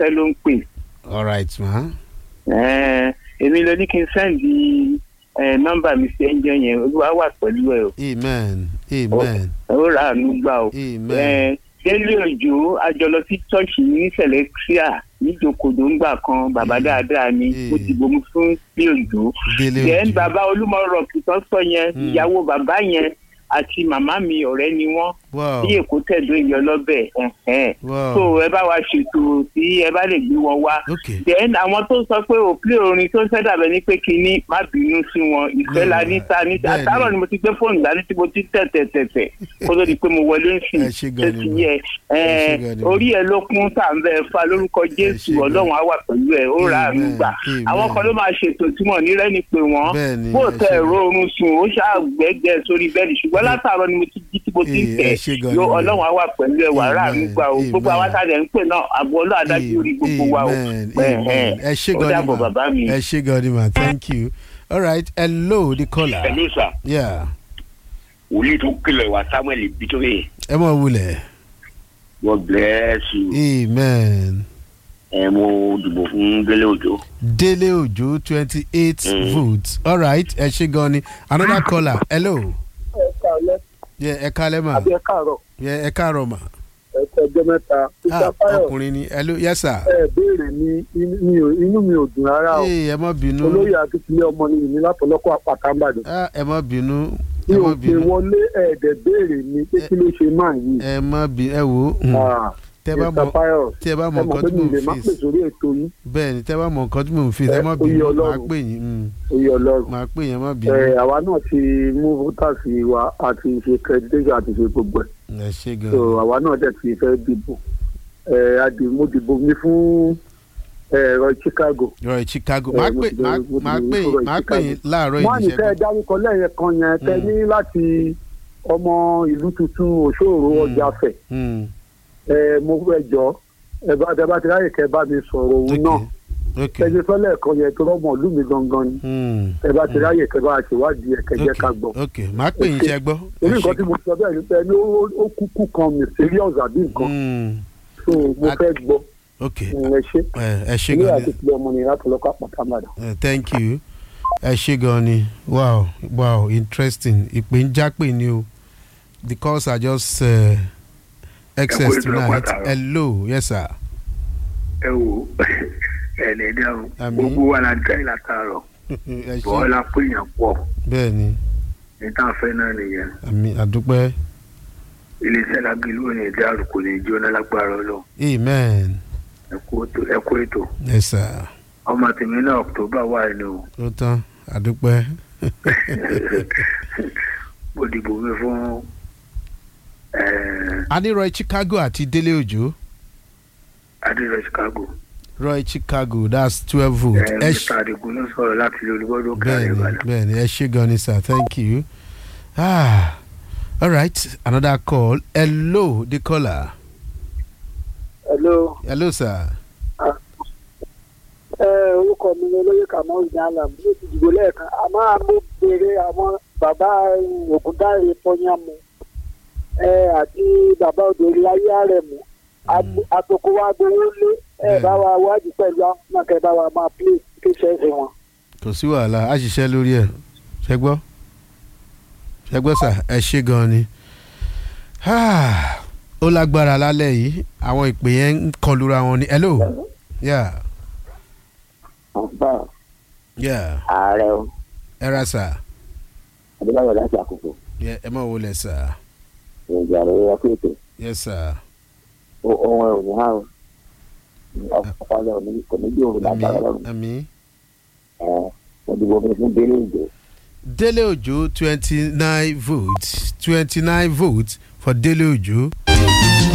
fọlákẹ́ ló ń pè all right ma. Ẹ́ẹ̀, èmi ló ní kí n sẹ́ǹdì ẹ̀, nọ́mbà mi sí ẹ̀ńjọ́ yẹn olúwa wà pẹ̀lú ẹ̀ o amen amen ó rà àánú gbà o. amen Ẹ̀, délé òjò àjọlọ sí ṣọ́ọ̀ṣì ní sẹ̀lẹ́tíà níjòkòdó ńgbà kan bàbá Mm. dáadáa ni Mm. ó ti bomi fún bí òjò. délé then òjò bàbá olúmọ rọ̀kì tó sọ yẹn Mm. ìyàwó bàbá yẹn àti màmá mi ọ̀rẹ́ ni wọ́n wow bí èkó tẹ̀dó ìyọ lọ́bẹ̀ ẹ̀hẹ́n. wow so ẹ bá wa ṣètò tí ẹ bá lè gbé wọn wá. okay then àwọn tó sọ pé òpilẹ̀ orin tó ń fẹ́ dàbẹ̀ ní pé kínní má bínú sí wọn ìfẹ́ la ní ta ní Bẹ́ẹ̀ni. àtàrọ̀ ni mo ti gbé fóònù dání tí mo ti tẹ̀ tẹ̀ tẹ̀ tẹ̀ kó tó di pé mo wọlé ń sìn Ẹ ṣé gan tó ni ti mà. yẹ Ẹ ṣé ẹ gan ni mà. orí ẹ ló kún tá à ń bẹ fa lórúkọ jésù ṣé gan. ọlọ́run á wà pẹ̀lú ẹ ó rà àánú Amen. gbà Amen. àwọn kan ló máa ṣètò tí wọn ní rẹ́ni pé wọ́n Bẹ́ẹ̀ni, bó ẹ tẹ ṣé ẹ̀rọ gan. oorun sùn ó ṣàgbẹ́gbẹ́ sórí bẹ́ẹ̀ni ṣùgbọ́n látàárọ̀ ni mo ti jí tí mo ti ń Ee, tẹ̀ ẹ ṣé gan yóò ni mà. ọlọ́run á wà pẹ̀lú ẹ wà rà àánú Amen. gbà o gbogbo Amen. àwọn àtàlẹ̀ ń pè náà àbọ̀ ọlọ́run adájú orí gbogbo wa o amen Ẹ̀hẹ́n. amen ẹ ṣé ó gan ni dàbọ̀ ma bàbá mi. ẹ ṣé gan ni ma thank you all right hello the caller Hello sir yeah wòlíì tó kìlọ̀ ìwà samuel bitoye ẹ mọ̀ wulẹ̀ god bless you amen ẹ mo dìbò fún délé òjò. délé òjò twenty eight Mm. votes all right ẹ ṣé gan ni another caller hello yeah, ẹ kálẹ́ mà ẹ káàárọ̀ yeah, ẹ káàárọ̀ mà ẹ tẹjọ mẹ́ta ah mr fayọ ọkùnrin ni hello yes sir ẹ béèrè ní inú mi ò dùn rárá o ee ẹ má bínú olóyè akíntúlẹ̀ ọmọ ni ìní látọlọ́kọ àpàtà ńbàdàn ah ẹ má bínú mi ẹ ò má pè bínú wọlé ẹ̀ẹ́dẹ̀ béèrè ní pé kí ló ṣe máa yìí ẹ má bínú ẹ wò ó Ah, tẹ bá mr mọ fayọ tí ẹ bá mọ ẹ mọ̀ nǹkan pé tí mi mò lè ń má fi pè sórí ètò yín bẹ́ẹ̀ ni tẹ́ bá mọ nǹkan tí mò ń fi ẹ Ẹ, má ó yé bínú máa Ọlọ́run. pè yín mm, oyè ọlọ́run máa pè yín ẹ má bínú ẹ àwa náà ti mú voters wa àti ṣe creditation àti ṣe gbogbo ẹ̀ ẹ ṣe gan so àwa náà dẹ̀ ti fẹ́ dìbò ẹ adì mo dìbò mi fún ẹ̀rọ chicago rọ chicago ẹ, máa mo pè ti lọ- máa mo ti máa lọ pè sọ̀rọ̀ yín máa pè Chicago. yín láàárọ̀ wọ́n á ní kẹ́ ẹ ìníṣẹ́gun dárúkọ lẹ́yìn kan yẹn kẹ́ Mm. ní láti ọmọ ìlú tuntun òṣòro Mm. ọjà fẹ̀ Mm, ẹ mo fẹ́ jọ ẹ bá tẹ bá ti ráyè kẹ́ bá mi sọ̀rọ̀ òun náà okay okay ẹni sọ́lẹ̀ kan yẹn tó rọ́mọ ìlú mi gangan ni mm, ẹ bá ti ráyè kẹ́ bá ṣèwádìí ẹ̀ kẹ́ jẹ́ ká gbọ́. okay okay máa pè yín Okay. ṣe gbọ́ ẹ orí ṣe nǹkan tí mo sọ bẹ́ẹ̀ ni pé ẹni ó- ó kúkú kan mysterious àbí nǹkan Mm, so mo A- fẹ́ gbọ́ okay ẹ ṣe ẹ ẹ ṣe ilé gan àti ni ìpínlẹ̀ ọmọ nìyẹn láti lọ́kọ̀ àpàtà màdà. Eh, thank you ẹ ṣe gan ni wow wow interesting ìpè ń jápè ni o the calls are just uh, excess Ẹ kú ètò tonight àpáta. hello yes sir ẹ wo ẹ lè dáhùn Àmín. gbogbo wa la dá ìlà tààrọ̀ ẹ bọ́ ṣe la pé èèyàn pọ̀ bẹ́ẹ̀ ni ní tá a fẹ́ náà nìyẹn àmì àdúpẹ́ iléeṣẹ́ lágbèlú ò ní dárò kò ní jóná lágbára ọlọ́run amen ẹ kú ètò ẹ kú ètò yes sir ọmọ tèmi náà october wà ní o ó tán àdúpẹ́ mo dìbò mi fún adéroy chicago àti délé òjò adéjọ chicago roy chicago that's twelve votes ẹ ṣe mr adigun ló sọ̀rọ̀ láti ilé olúbọ́dọ̀ káàrin bẹ́ẹ̀ni ìbàdàn bẹ́ẹ̀ni ẹ ṣe gan ni sir thank you ah all right another call hello the caller hello hello sir ẹ orúkọ mi ni olóyè kamau ìdáàlà mo ti dìbò lẹ́ẹ̀kan àmọ́ mo béèrè àwọn bàbá ògúndáre pọ́nyámu ẹ àti bàbá òdòrí ayé rẹ̀ mú àtòkò wa gbowó lé ẹ bá wa wádìí pẹ̀lú àwọn náà kẹ́ bá wa máa pè kéṣẹ́ sí wọn. kò sí wàhálà á ṣiṣẹ́ lórí ẹ̀ ṣe gbọ́ ṣe gbọ́ sà ẹ ṣe gan ni Ah, ó lágbára lálẹ́ yìí àwọn ìpè yẹn ń kọlura wọn ni hello yeah ọ̀pọ̀ yeah ààrẹ o ẹ ra sà adébáyọ̀ láti àkókò Yeah, ẹ mọ̀ wọlé sà ìrìnàjò àrẹ ẹkú ètò yes sir ohun ẹ̀ ò ní há o ọpọlọ kò ní bí òun lágbára àmì lọ́rùn àmì. ẹ̀ mo dìbò mi fún délé ìjọ Dele Ojo twenty nine votes twenty nine votes for Dele Ojo